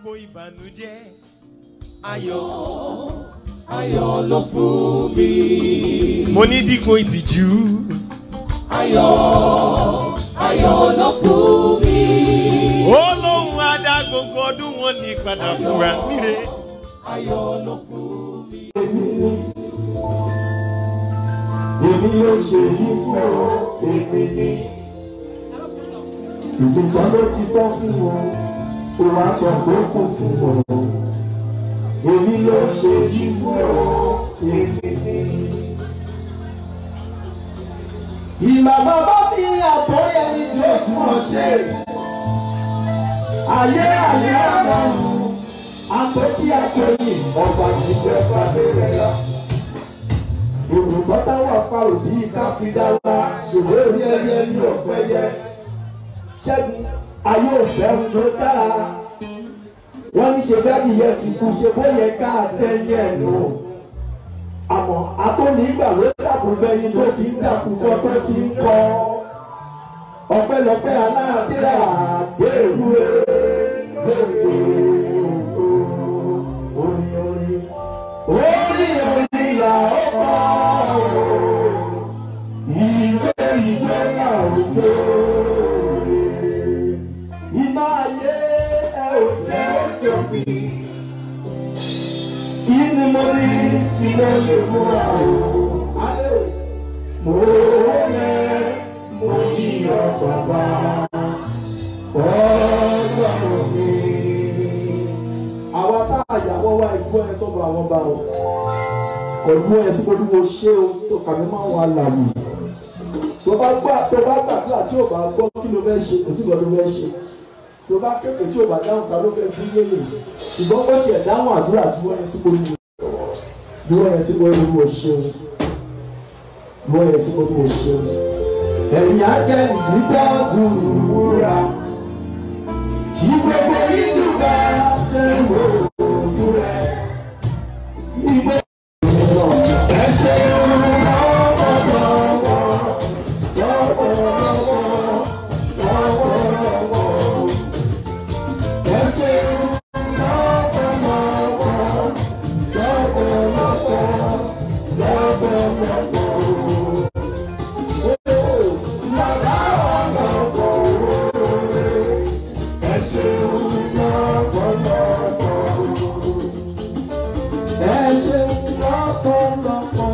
gbogbo ìbànújẹ́ ayọ̀. ayọ̀ ló fún mi. mo ní dípò ìtìjú. ayọ̀ ayọ̀ ló fún mi. ó lóun á dá gbogbo ọdún wọn ní padà fúnra níre. ayọ̀ ló fún mi. èmi ló ṣe yí fún ọ èmi ni ìgbìkan ló ti tọ́ fún ọ ó wá sọ pé kò fún ọ èmi ló ṣe yí fún ọ èmi ni. ìgbà bàbá mi àtọ́rí ẹni tí ó tún ọ ṣe ayé ayé àmọ́rùn àtọ́kí àtọ́yìn ọba ti gbẹ fàbẹ́rẹ́ la olùkọ́ táwọn afa òbí káfíńdálá ṣòwò orí ẹrí ẹrí ọ̀pẹ yẹ ṣẹ́gun ayé òfẹ́ ló dára wọ́n ní ṣe bẹ́ẹ̀ nìyẹn ti kú ṣe bóyẹ ká tẹ́yẹ nù àmọ́ atónígbà ló dàkú bẹ́yìn tó fi ń dàkú kọ́ tó fi ń kọ́ ọpẹ́lọpẹ́ aláàdéhà déèrú lóde orí orí orí orí là ó kọ́ ìwé ìwé là ó jó iná ayé ẹ ò jẹ́ ọjọ́ bí kí ni mo rí tí mo lè mú àwọn ayé mo rẹ mo yí ọ bàbá ọlọ́run mi àwa tá a yàwọ́ wá ìfú ẹ sọ́dọ̀ àwọn bá o pẹ̀lú ẹ sí pẹ̀lú mo ṣé o tó kàmí máa wà láàyè tó bá gbà tó bá gbàdúrà tí ò bá gbọ́ kí ló fẹ́ ṣe kò sí ìgbà tó fẹ́ ṣe tó bá kéèké tí ò bá dáhùn ká ló fẹ́ fún yéyè ṣùgbọ́n ó tiẹ̀ dáhùn àdúrà tí wọ́n yẹ sí pẹ̀lú bí wọ́n yẹ sí pẹ̀lú mo ṣe o bí wọ́n yẹ sí pẹ̀lú mo ṣe o ẹ̀yìn ajẹ́ ìdíjọ́ gbùrùgbùrà tí gbogbo inú bá tẹ̀ wò ó rẹ̀ ìgbẹ́. Ẹ ṣeun lọ́wọ́lọ́wọ́, lọ́wọ́lọ́wọ́, lọ́wọ́lọ́wọ́. Ẹ ṣeun lọ́wọ́lọ́wọ́, lọ́wọ́lọ́wọ́, lọ́wọ́lọ́wọ́. Ó bàbá ọlọ́wọ́ òwe. Ẹ ṣeun lọ́wọ́lọ́wọ́. Ẹ ṣeun lọ́pọ̀lọpọ̀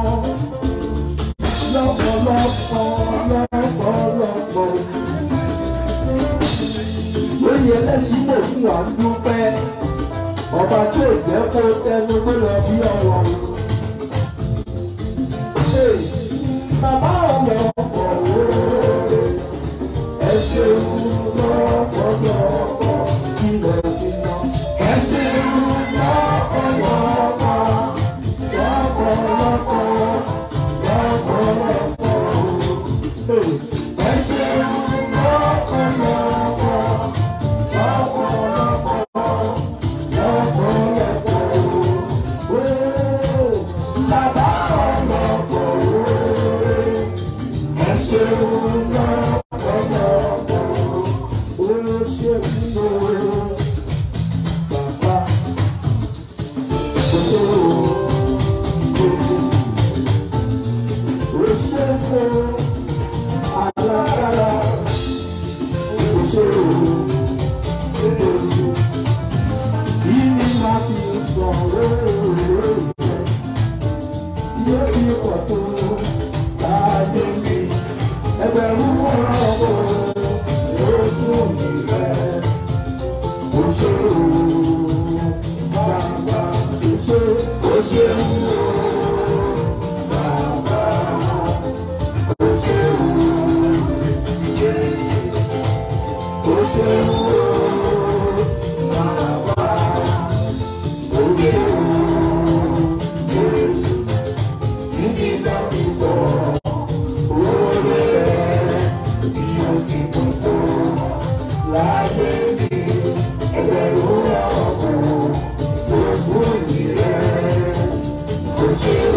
lọ́pọ̀lọpọ̀ lọ́pọ̀lọpọ̀. Lórí ẹlẹ́sìn lè fún wa dúpẹ́. Ọba tí ò jẹ́ kó tẹnu pé lọ bí ọ̀rọ̀. Bàbá ọ̀lọ́pọ̀ òwe. Ẹ ṣeun lọ́pọ̀lọpọ̀ ilẹ̀ ìjìnà. Ẹ ṣeun lọ́pọ̀lọpọ̀ lọ́pọ̀lọpọ̀ lọ́pọ̀lọpọ̀. Ẹ ṣeun lọ́pọ̀lọpọ̀ lọ́pọ̀lọpọ̀ lọ́pọ̀lọpọ̀. Ó, Bàbá ọlọ́pọ̀ òwe. Ẹ ṣeun lọ́pọ̀lọpọ̀. Ó ṣeun lọ́pọ̀lọpọ̀. Bàbá Ẹgbẹ̀rún ọ̀rọ̀ ló fún mi rẹ̀. Láyé mi, ẹgbẹ̀rún ọ̀pọ̀ ló fún mi rẹ̀. Ó ṣe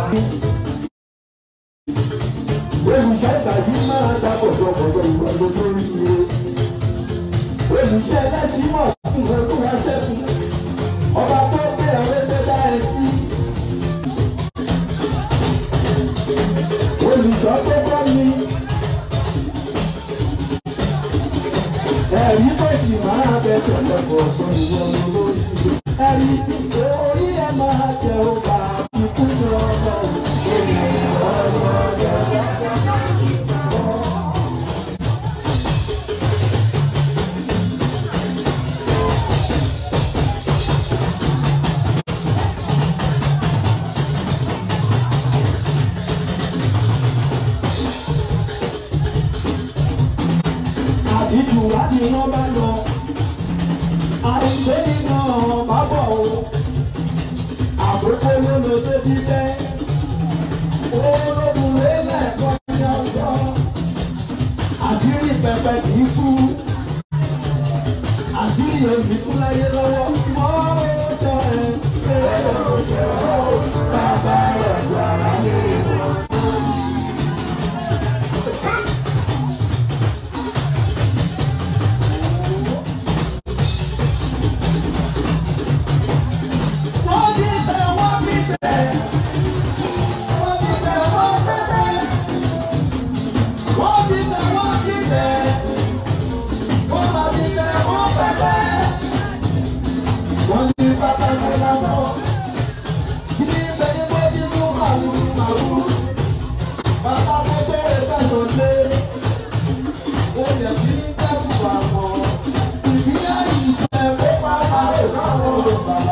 olùṣẹ́ ìgbàdí máa dá pọ̀jọpọ̀jọ ìwà gbogbo rí ire. olùṣẹ́ ẹlẹ́sìn mọ̀ fún ọdún aṣẹ́kùn ọba tó gbé ọ̀rẹ́ tó dá ẹ sí. olùṣọ́ tó kọ́ mi. ẹ̀rí tó sì máa bẹ̀sẹ̀ lọ́pọ̀ fún ìwọ lórí ire. ẹ̀rí orí ẹ̀ máa jẹ́ ọba àbíkú ní ọmọ àdìjú láti iná bá lọ àìgbé nínú ọ̀bá bọ̀ o àkókò lólo tó ti bẹ́ ológun lélẹ̀ kọ́ ní ọjọ́ àṣírí pẹpẹ kì í tú àṣírí òbí tún láyé lọ́wọ́ mọ́ ọjọ́ ẹ̀ pé ọ̀ṣọ́ bàbá rẹ̀ gbàrà lé wọn. Wọ́n ti tẹ̀ wọ́n ti tẹ̀. Wọ́n ti tẹ̀ wọ́n tẹ̀. Wọ́n ti tẹ̀ wọ́n ti tẹ̀. Wọ́n máa ti tẹ̀ wọ́n pẹ̀lẹ́. Wọ́n ti pàtàkì lásán. Kí ni ibẹ̀ ni mo ti mú màwúrú màwúrú? Bàbá mo bẹ̀rẹ̀ fẹ̀sọ̀ lé. Ó yẹ kí ní kẹ́kù àmọ́. Ìbílẹ̀ yìí ṣe kó pàpà rẹ̀ láwọn olùbàlà.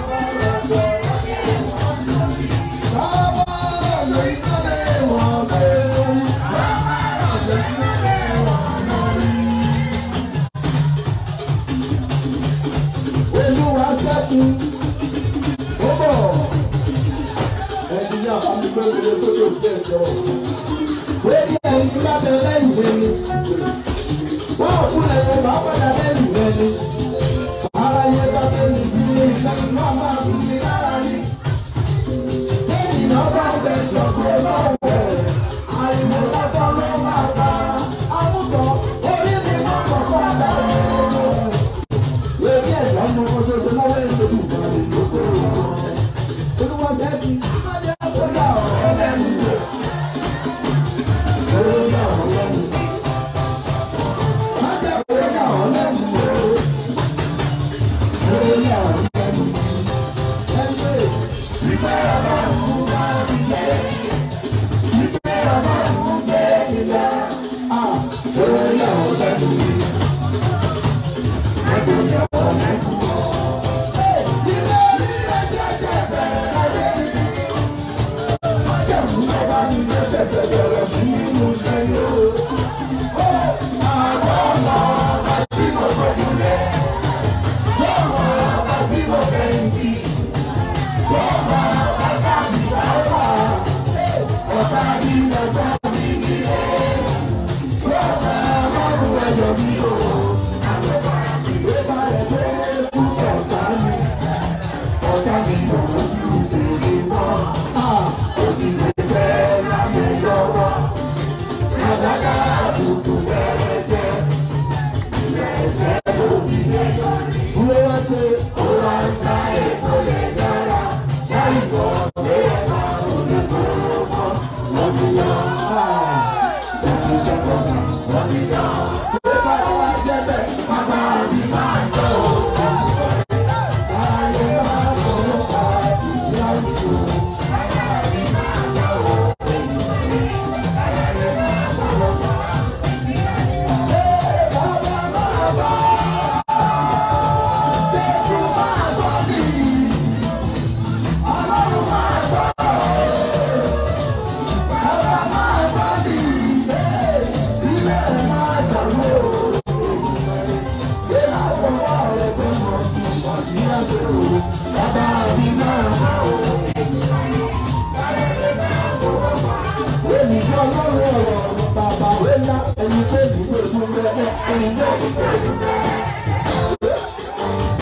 Olúwa ṣẹ́kun ó bọ̀ ẹ̀sìn ní àbámu pé wọlé sókè òkè ẹ̀jọ̀ lórí ẹ̀yìn tí wọ́n bẹ lẹ́yìn rẹ̀ ni wọ́n ò kúnlẹ̀ tó bá padà lẹ́yìn rẹ̀ ni ara yẹ bá tẹ̀lé ìdílé ìfẹ́ náà máa fi ní lára ní. Ènìyàn bá bẹ ṣọ̀gbọ́n lọ́wọ́ ẹ̀ àìmọ̀ lọ́sọ̀ ló máa ta àmúsọ orí mi máa kọ̀kọ́ àdáyé lórí ẹ̀dá ọmọ ọjọ́jọ́ láwọn ènìyàn ìgbà rẹ̀ lóko olúwa ṣẹ́bi ọmọdé ọ̀gá ọ̀rọ̀ lẹ́nu rẹ̀ ọ̀gá ọ̀rọ̀ lẹ́nu ọmọdé ọ̀gá ọ̀rọ̀ lẹ́nu rẹ̀ ọ̀gá ọ̀rọ̀ lẹ́nu ẹgbẹ́ ìgbẹ́ ọlọ́run bá ilẹ̀ ìgbẹ́ ọlọ́run gbé ilẹ̀ ọ̀gá ọ̀rọ̀ lẹ́nu rẹ̀.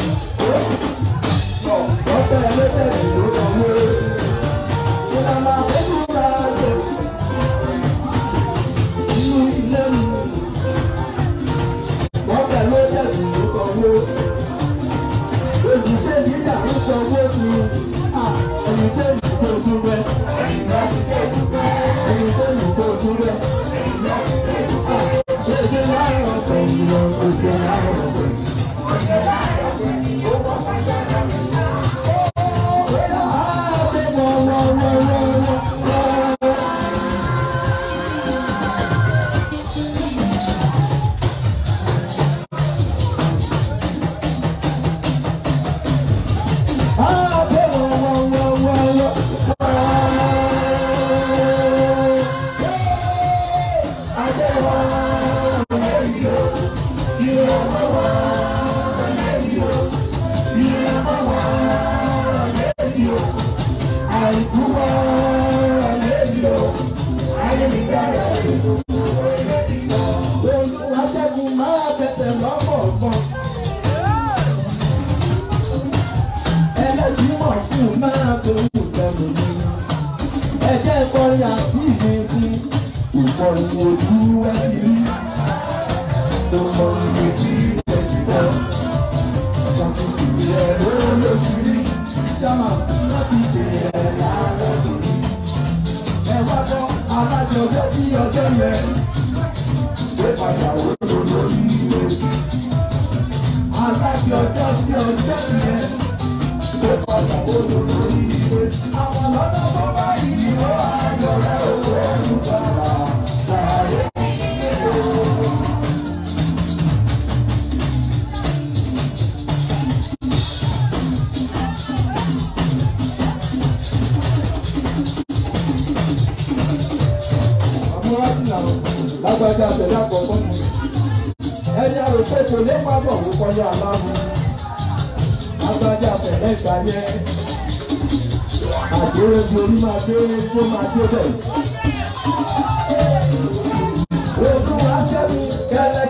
Ọ̀pẹ ẹlẹ́sẹ̀ ìlú ọ̀hún. Ṣé ká máa àìkú mọ́ ẹlẹ́yìí o ayé mi dára olúwa ṣẹ́gun máa tẹsẹ̀ lọ́kọ̀ọ̀kan ẹlẹ́sìn mọ̀ fún máa tó wù lẹ́nu mi ẹ̀jẹ̀ ìkọrin àti ìgbìngún ìkọrin ojú ẹ ti rí ìkọrin ojú ẹ ti bọ̀ ṣàtúntò ìrẹ̀ ló lóṣù rí sábà láti bẹ̀rẹ̀ lálẹ́ òní. ẹ wá gbọ́ alájọjọ́ sí ọjọ́ yẹn pé padà wò ló lórí ìwé. alájọjọ́ sí ọjọ́ yẹn pé padà wò ló lórí ìwé. àwọn lọ́dọ̀ tó bá yìí ó ayọ̀ rẹ̀ òkú ẹ̀rù bàrà láàyè. àmúrásì làwọn lágbájá tẹ̀lé àkọ́kọ́ mi. ẹni àròpé kò lè má bọ̀ wó kọjá aláàmú. lágbájá tẹ̀lé ìgbà yẹn. àdéhùn di orí máa dé tó máa dé bẹ̀. ogun aṣẹ́gun kẹlẹ́